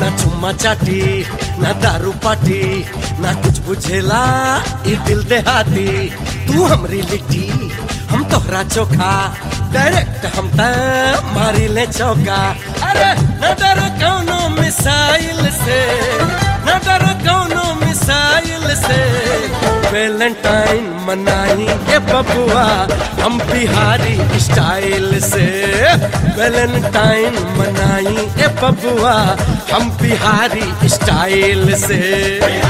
ना चुम्मा चाटी ना दारू पाटी ना कुछ बुझेला ई दिल देहाती तू हमरी लिट्टी हम तोहरा चोखा डायरेक्ट हम त मारी ले चौका अरे न डरो कौनो मिसाइल से न डरो कौनो मिसाइल से वैलेंटाइन मनाई ए बबुआ हम बिहारी स्टाइल से वैलेंटाइन मनाई ए बबुआ हम बिहारी स्टाइल से